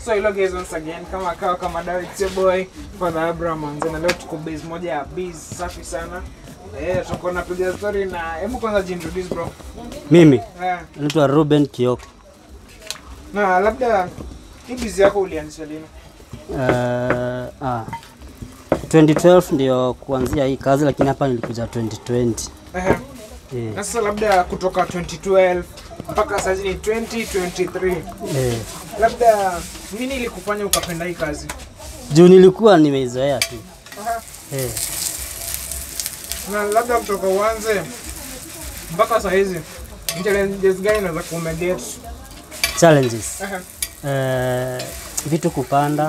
So hello guys once again kama kawa kama dawa it's your boy Father Abraham Manze na leo tuko base moja ya biz safi sana. Eh, tuko napiga story na hebu kwanza jintroduce bro. Mimi Eh, naitwa Ruben Kioko. na labda hii biz yako ulianzisha lini? Uh, ah, 2012 ndio kuanzia hii kazi, lakini hapa nilikuja 2020. Eh, Eh, na sasa labda kutoka 2012 mpaka sasa ni 2023. eh. Labda nini ilikufanya ukapenda hii kazi? Juu nilikuwa nimeizoea tu. Aha. Eh, Na labda kutoka uanze mpaka saa hizi ni challenges gani unaweza kuumeget? challenges. Aha. Eh, vitu kupanda.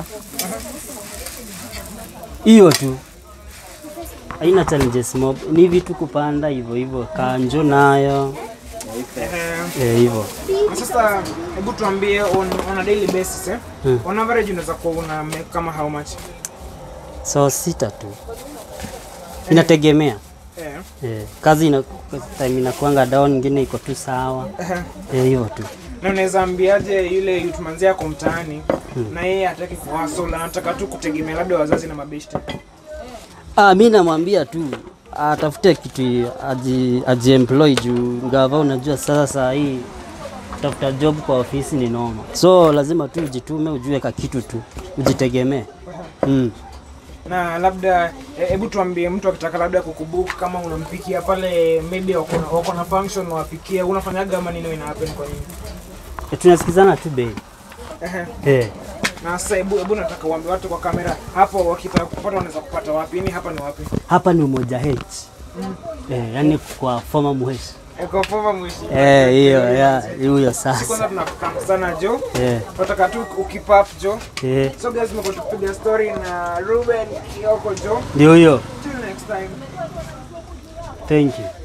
Hiyo tu. Haina challenges mob. Ni vitu kupanda hivyo hivyo. Kanjo nayo. Eh, Eh, hivyo. Na sasa hebu tuambie on, on a daily basis eh? Hmm. On average unaweza kuwa una make kama how much? So sita tu. Inategemea. Eh. Eh, kazi ina time inakuanga down, ingine iko tu sawa. eh. Eh, hivyo tu. Na unaweza ambiaje yule youth manzi yako mtaani na yeye hataki kuhustle anataka tu kutegemea labda wazazi na mabeshte. Ah, mi namwambia tu atafute kitu aji, aji employ juu ngava, unajua sasa saa hii kutafuta job kwa ofisi ni noma, so lazima tu ujitume, ujue ka kitu tu ujitegemee. Mm. Na labda eh, hebu tuambie mtu akitaka labda kukubook kama unampikia pale maybe wako na- wako na function wapikia unafanyaga ama nini ina happen kwa nini? E, tunasikizana tu bei Ehe. eh. Na sasa hebu hebu nataka uambie watu kwa kamera hapo wakitaka kupata wanaweza kupata wapi? Ni hapa ni wapi? Hapa ni Umoja H eh, yani kwa former muheshi Eko fova mwishi. eh, hiyo ya huyo Si kwanza sasa tunakutana sana Jo. eh, Tunataka tu ukipap Jo. eh, So guys, tumekuwa tukipiga story na Ruben Kioko Jo. ndio hiyo. Till next time. Thank you.